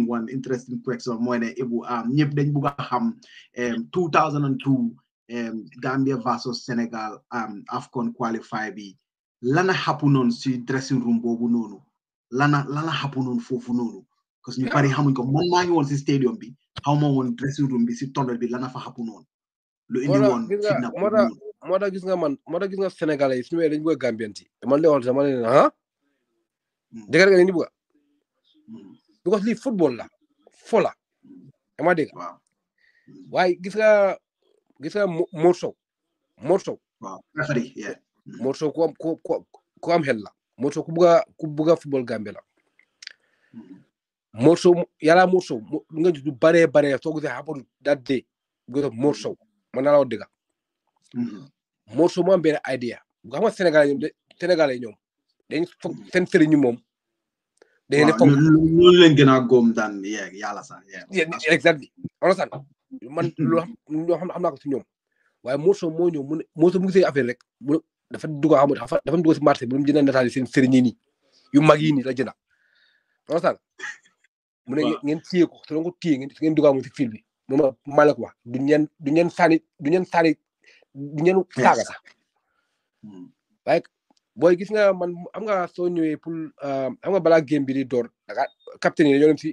one interesting question mooy ne Ibu am ñëpp dañ bugg a xam 2002 Gambia versus Sénégal AFCON qualify bi lana happen noonu si dressing room boobu noonu lana lana happen noonu foofu noonu parce que ñu bari xamuñ ko man maa ngi woon si stadium bi xaw ma woon dressing room bi si tunnel bi lana fa happen noonu lu indi woon fitna moo tax moo tax gis nga man moo tax gis nga sénégalais yi suñu wee dañu bëgg a gambien ci man li wax sama ne ah dëgg nga ni bëgg a because lii football la fo la dama dégg waaye gis nga gis nga Mor Sow Mor Sow Mor Sow ku am ku ku am xel la Mor Sow ku bëgg a ku bëgg a football Gambie la Mor Sow yàlla Mor Sow nga gis du baree baree soo gisee happen that day because Mor Sow man naa la wax dëgg Mor Sow moo am benn idea bu xam nga Sénégal ñoom de Sénégal yi ñoom dañ foog seen sëriñ ñu moom dañ ne foog ñu leen gën a góom daan yàlla sax exactly understand man loo xam xam naa ko si ñoom waaye Mor Sow moo ñëw mu ne Mor Sow mu gisee affaire rek mu dafa dugg xam dafa dafa dugg si marché bi mu jënd nataal yi seen sëriñ yi nii yu mag yi nii la jënda understand mu ne ngeen téye ko te ko téye ngeen ngeen dugg si fil bi moom maa la ko wax du ñeen du ñeen sànni du ñeen sànni du ñeen saaga sax waaye booy gis nga man am nga soo ñëwee pour am nga balaa game bi di door danga capitaine yi dañoo dem si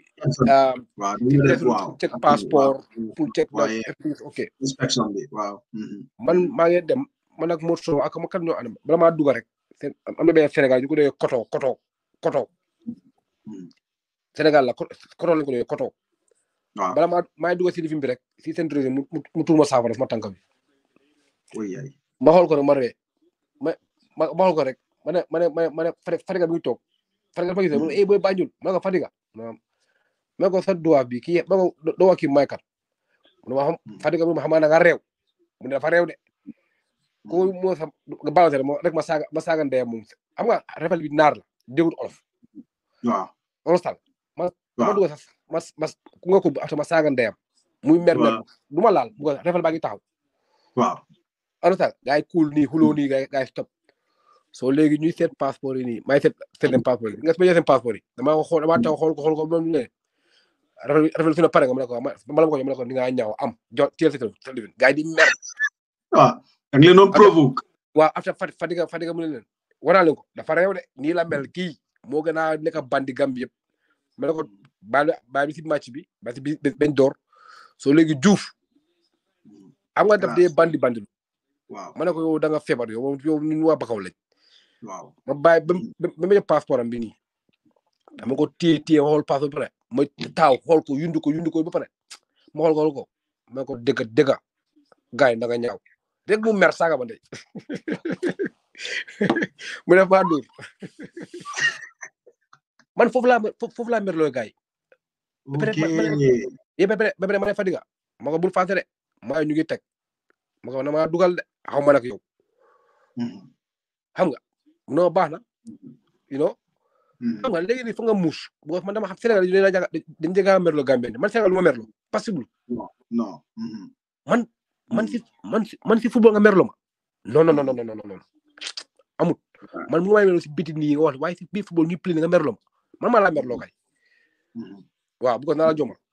check passeport pour check ok inspection bi waaw man maa ngi dem man ak Mor Sow ak ma kat ñoo ànd bala maa dugg rek am na benn Sénégal ñu ko dee koto koto koto Sénégal la koto lañ ko dee koto waaw bala maa maa ngi dugg si lifin bi rek si seen réseau mu mu tuur ma saafara sama tànk bi ma xool ko rek ma ree ma ma ma xool ko rek ma ne ma ne ma ne Fadiga bi ngi toog Fadiga ma gisee mu ne eh booy Banjul ma ne ko Fadiga ma ko sa duwaaf bi kii ma ko doo wax kii may kat mu ne ma xam Fadiga mu ne ma xam na nga réew mu ne dafa réew de ko moo sa nga balance rek ma saaga ma saaga ndeyam moom xam nga refal bi naar la dégut olof waaw understand ma ma dugg sax ma ma ku nga ko after ma saaga ndeyam muy mer mer du ma laal bu ko refal baa ngi taxaw waaw understand gaay cool nii xuloo nii gaay gaay stop soo léegi ñuy seet passeport yi nii may seet seet leen passeport yi nga su ma seen passeport yi damaa xool damaa taw xool ko xool ko moom ne rafetlu fi na pare nga ma ne ko ma la ko ma ne ko ni nga ñaaw am jo teel sa téléphone gaay di mer waaw da nga leen doon provoque waaw after Fadiga Fadiga mu ne leen wanaa leen ko dafa réew de nii la mel kii moo gën a nekk bandi Gambie yëpp ma ne ko baal baal bi si match bi ba si bi bañ door soo léegi Diouf am nga daf dee bandi bandi waaw ma ne ko yow da nga feebar yow yow ñun waa Bakaw lañ waaw ma bàyyi ba ba ma jël passeport am bi nii dama ko téye téye xool passeport ba pare ma taaw xool ko yundu ko yundu ko ba pare ma xool ko xool ko ma ko dëgg dëgg gars yi da nga ñaaw rek mu mer saaga ba ndey mu def maa dóor man foofu laa foofu laa mer looy gars yi ba pare ba pare ma ne Fadiga ma ko bul fàtte de maa ñu ngi teg ma ko na maa dugal de xaw ma nag yow xam nga non baax na you know xam nga léegi nii fa nga muus boo man dama xam Sénégal dañu leen a jaga dañu jega merlo Gambien man Sénégal lu ma merlo possible non man man si man si man si football nga merlo ma non non non non non non amut man mu ngi may merlo si biti nii nga wax waaye si biir football ñu play nga merlo ma man maa laa merlo kay waaw bu ko naa la jomal